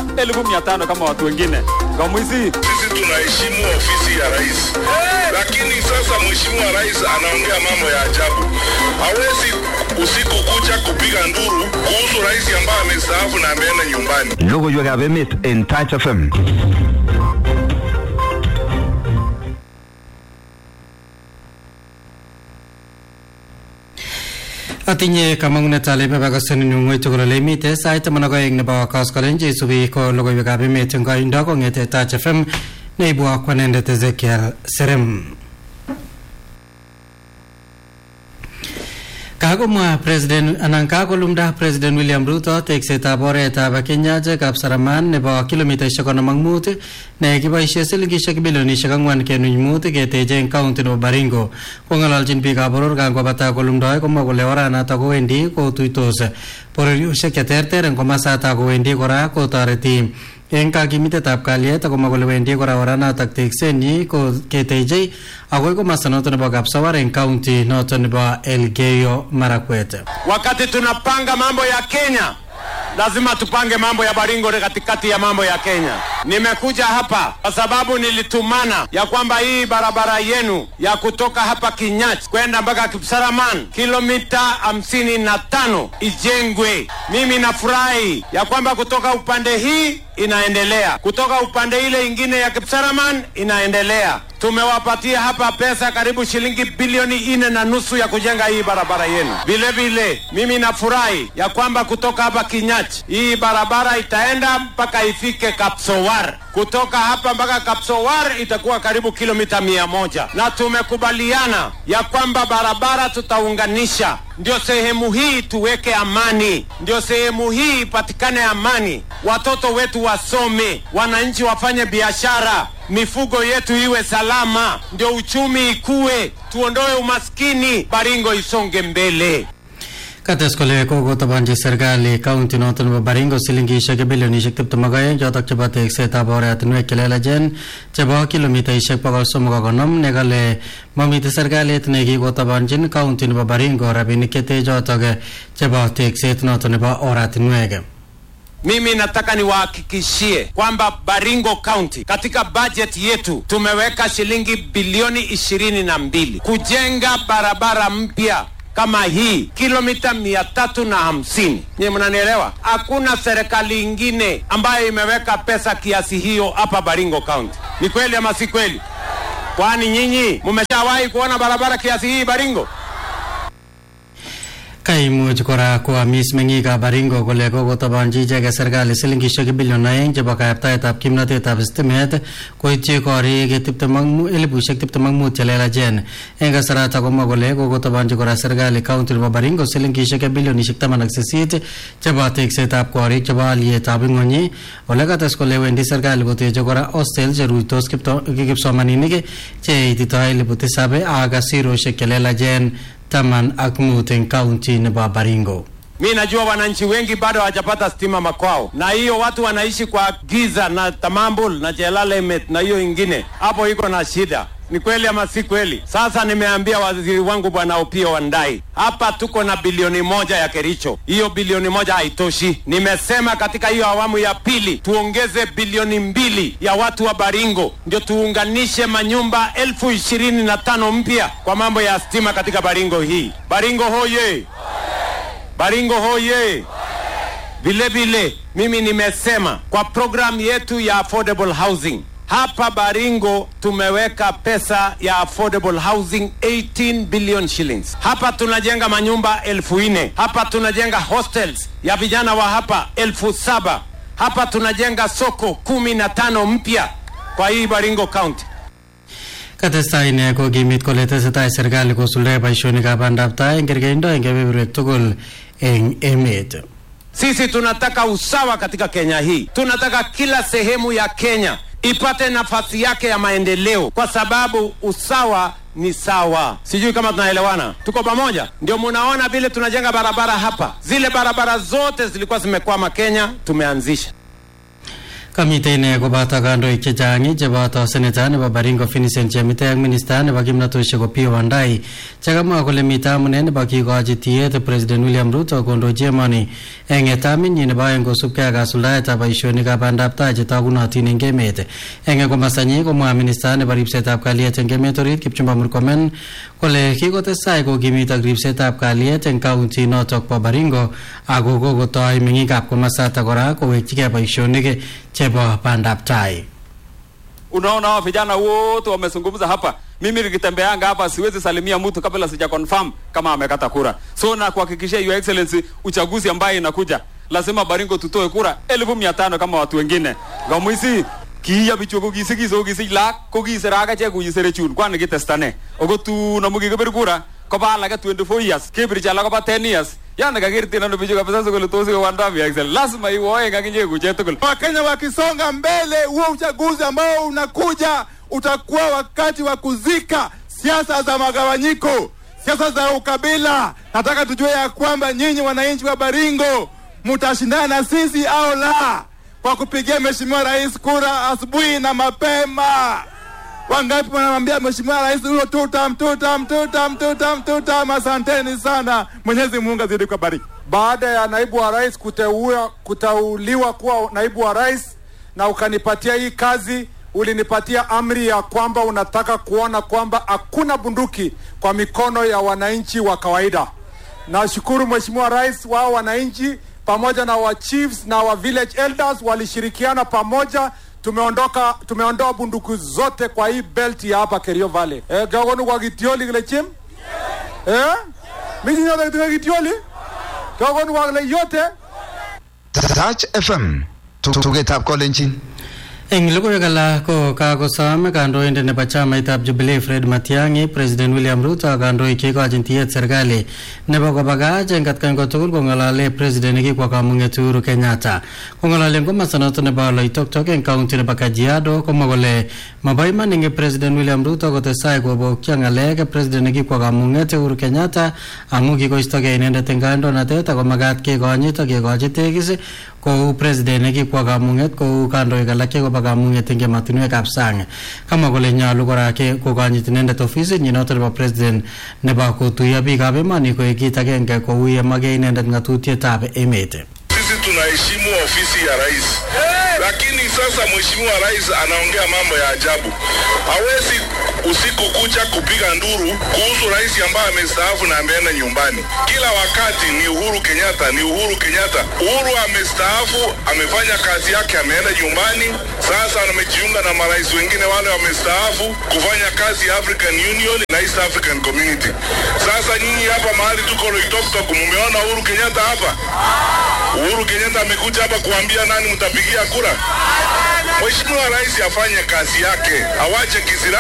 kulipa elfu mia tano kama watu wengine. Kamwisi, sisi tunaheshimu ofisi ya rais, lakini sasa mheshimiwa rais anaongea mambo ya ajabu. Hawezi usiku kucha kupiga nduru kuhusu rais ambaye amestaafu na ameenda nyumbani. Logoiwekab emet en Touch FM. Atinye kamang'unet ale bebakasanin ng'oi tugul ole imite sait taman ak oeng nebo koskolen cheisubi ko logoiwekab emet eng koindo kong'ete Touch FM neibu akwanendet Ezekiel Serem. Kakomwa president anan kakolumda president William Ruto teksetab oretab Kenyach Kapsaraman nebo kilomitaishek konom ak mut ne kiboisie silingishek bilionishek ang'wan kenuch mut keteche eng county nebo Baringo kong'ololjin biikab boror kangobata kolumdoi komwa kole oranato kowendi kotuitos bororiosiek cheterter eng komasatak kowendi kora kotoreti eng kakimitetab kalyet akomwa kole wendi kora oranatak teksenyi ko ketechei akoi komasta noto nebo Kapsawar eng county noto nebo Elgeyo Marakwet. Wakati tunapanga mambo ya Kenya, lazima tupange mambo ya Baringo katikati ya mambo ya Kenya. Nimekuja hapa kwa sababu nilitumana ya kwamba hii barabara yenu ya kutoka hapa Kinyach kwenda mpaka Kipsaraman kilomita hamsini na tano ijengwe. Mimi nafurahi ya kwamba kutoka upande hii inaendelea, kutoka upande ile ingine ya Kipsaraman inaendelea. Tumewapatia hapa pesa karibu shilingi bilioni nne na nusu ya kujenga hii barabara yenu. Vile vile mimi nafurahi ya kwamba kutoka hapa Kinyach hii barabara itaenda mpaka ifike Kapsowar. Kutoka hapa mpaka Kapsowar itakuwa karibu kilomita mia moja na tumekubaliana ya kwamba barabara tutaunganisha, ndio sehemu hii tuweke amani, ndio sehemu hii ipatikane amani, watoto wetu wasome, wananchi wafanye biashara, mifugo yetu iwe salama, ndio uchumi ikue, tuondoe umaskini, Baringo isonge mbele. Kates kole kokotabanchi serikali county noto nebo Baringo silingishek bilionishek tiptem ak oeng chotok chebo teksetab oratinwek chelelachen chebo kilomitaishek bokol somok ak konom nekale mamite serikalit nekikotabanchin county nebo Baringo rabinik chete chotok chebo tekset noto nebo oratinwek. Mimi nataka niwahakikishie kwamba Baringo County katika bajeti yetu tumeweka shilingi bilioni ishirini na mbili kujenga barabara mpya kama hii kilomita mia tatu na hamsini. Nye mnanielewa? Hakuna serikali ingine ambayo imeweka pesa kiasi hiyo hapa Baringo County. Ni kweli ama si kweli? Kwani nyinyi mmeshawahi kuona barabara kiasi hii Baringo? Kaimuch kora koamis meng'ikab Baringo kole kokotabanchi icheket serikali silingishek bilion aeng chebo kayaptaetab kimnatetab stimet koityi korik tiptem ak mu- elipushek tiptem ak mut chelelachen eng kasarata komwa kole kokotabanchi kora serikali county nebo Baringo silingishek bilionishek taman ak sisit chebo teksetab korik chebo alyetab ing'ony ole kates kole wendi serikali koteche kora hostel cheruitos kipto- kipsomaninik cheititoi elipu tisab ak asiroshek chelelachen taman ak mut eng county nebo Baringo. Mi najua wananchi wengi bado hawajapata stima makwao, na hiyo watu wanaishi kwa giza na Tamambul na Jelalemet na hiyo ingine, hapo iko na shida. Ni kweli ama si kweli? Sasa nimeambia waziri wangu bwana Opiyo Wandayi, hapa tuko na bilioni moja ya Kericho. Hiyo bilioni moja haitoshi. Nimesema katika hiyo awamu ya pili tuongeze bilioni mbili ya watu wa Baringo, ndio tuunganishe manyumba elfu ishirini na tano mpya kwa mambo ya stima katika Baringo hii. Baringo hoye! Baringo hoye! Vile vile mimi nimesema kwa programu yetu ya affordable housing hapa Baringo tumeweka pesa ya affordable housing 18 billion shillings. Hapa tunajenga manyumba elfu nne. Hapa tunajenga hostels ya vijana wa hapa elfu saba. Hapa tunajenga soko kumi na tano mpya kwa hii Baringo County. Katestai ine kokimit kole tesetai serikali kosuldae boisionikab bandab tai eng kerkeindo eng kebeberwek tugul eng emet. Sisi tunataka usawa katika Kenya hii. Tunataka kila sehemu ya Kenya ipate nafasi yake ya maendeleo, kwa sababu usawa ni sawa. Sijui kama tunaelewana, tuko pamoja? Ndio munaona vile tunajenga barabara hapa, zile barabara zote zilikuwa zimekwama Kenya, tumeanzisha Kamite ine koboto kandoik chechang cheboto seneta nebo Baringo Vincent Chemite ak minista nebo kimnatoshek Opiyo Wandayi chekamwa kole mite amune nebo kikochi tiyet President William Ruto kondochi emoni eng etaminyi nebo aeng kosubkei ak kasuldaetab boisionikab bandab tai chetogunotin eng emet eng komastanyi komwa minista nebo ripsetab kalyet eng emet orit Kipchumba Murkomen kole kikotestai kokimit ak ripsetab kalyet eng kaunti notok bo Baringo ako kokotoi meng'ikab komasatak kora kowekchigei boisionik chebo bandab tai. Unaona hawa vijana wote wamezungumza hapa. Mimi nikitembeanga hapa siwezi salimia mtu kabla sija confirm kama amekata kura. So na kuhakikishia your excellency, uchaguzi ambaye inakuja lazima Baringo tutoe kura elfu mia tano kama watu wengine. Gamwisi kiya bichu ko kisigis ko kisich lak ko kisiraga che kuyisere chun kwani kitestane. Ogo tu na mugi kebir kura koba alage 24 years kebir chala koba 10 years yani kakirti nano bichu kabisa sokole tosi ko wanda bi excel lazima iwoe kakinye kuche tugul Wakenya wakisonga mbele, huo uchaguzi ambao unakuja utakuwa wakati wa kuzika siasa za magawanyiko, siasa za ukabila. Nataka tujue ya kwamba nyinyi wananchi wa Baringo mtashindana na sisi au la, kwa kupigia Mheshimiwa Rais kura asubuhi na mapema. Wangapi wanamwambia Mheshimiwa Rais huyo tutam tutam tutam tutam tutam? Asanteni sana, Mwenyezi Mungu azidi kubariki. baada ya naibu wa rais kuteua, kuteuliwa kuwa naibu wa rais na ukanipatia hii kazi, ulinipatia amri ya kwamba unataka kuona kwamba hakuna bunduki kwa mikono ya wananchi wa kawaida. Nashukuru Mheshimiwa Rais, wao wananchi pamoja na wa chiefs na wa village elders walishirikiana pamoja tumeondoka tumeondoa bunduki zote kwa hii belt ya hapa Kerio Valley. Eh, gagonu kwa kitioli kile chim? Eh? Mimi nyote kitu kitioli? Gagonu kwa kile yote? Touch FM tugetab kolenjin Eng logoiwek alak ko kakosom kandoindet nebo chamaitab Jubilee Fred Matiang'i President William Ruto ak kandoik cheikochin tiyet serikali nebo kobakach eng atkan kotugul kong'alale president nekikwo kamung'et Uhuru Kenyatta kong'alale eng komosta noto nebo Loitoktok eng kaunti nebo Kajiado komwa kole mabo iman eng President William Ruto kotestai kobokyo ng'alek president nekikwo kamung'et Uhuru Kenyatta amu kikoistogei inendet eng kandoinatet ako makat kekonyit ak kekochi tegis kou president nekikwo kamung'et kou kandoik alak chekobo kamung'et eng ematinwekab sang kamwa kole nyolu kora ke- kokonyit inendet ofisit nyi noto nebo president nebo kotuiyo biikab emoni koek kit agenge kou ye make inendet ng'atutietab emet Sisi tunaheshimu ofisi ya rais, lakini sasa mheshimiwa rais anaongea mambo ya ajabu. Hawezi usiku kucha kupiga nduru kuhusu rais ambaye amestaafu na ameenda nyumbani. Kila wakati ni Uhuru Kenyatta, ni Uhuru Kenyatta. Uhuru amestaafu, amefanya kazi yake, ameenda nyumbani. Sasa amejiunga na marais wengine wale wamestaafu kufanya kazi ya African Union na East African Community. Sasa nyinyi hapa mahali tuko Loitoktok, mumeona Uhuru Kenyatta hapa? Uhuru Kenyatta amekuja hapa kuambia nani mtapigia kura. Mheshimiwa Rais afanye kazi yake, awache kisira